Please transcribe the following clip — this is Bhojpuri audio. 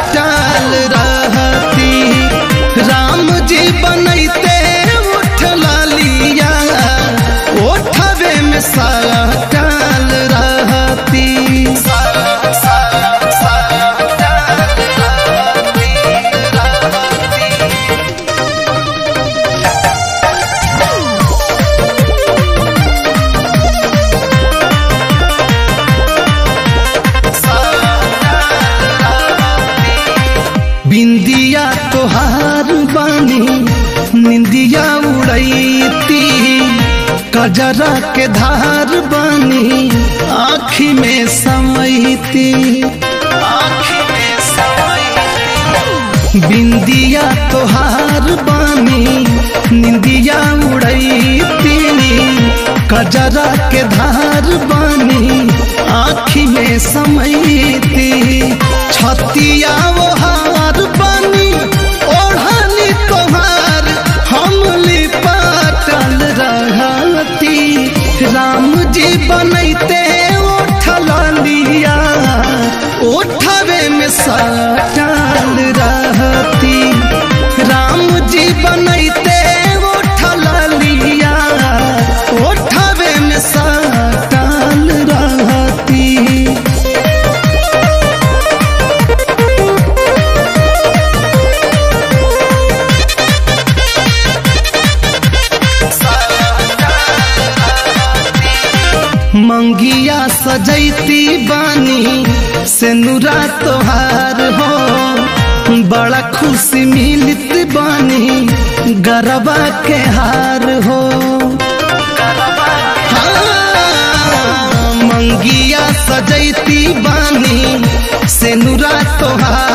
सटाल रहती राम जी बनैते उठ लालिया ओठवे में सटाल रहती बिंदिया तोहार बानी निंदिया उड़ैती कजरा के धार बानी आँखी में समैती बिंदिया तोहार बानी निंदिया उड़ैती कजरा के धार बानी आँखी में समैती छतिया वो हार बानी ओढ़ानी तोहार हमली पाटल रहती राम जी बनैते ओठल लिया ओठवे में सटल रहती राम जी बनैते ओठल लिया ओठवे में सटल रहती मंगिया सजैती बानी से नुरा तोहार हो बड़ा खुशी मिलत बानी गरबा के हार हो हाँ, मंगिया सजैती बानी से नुरा तोहार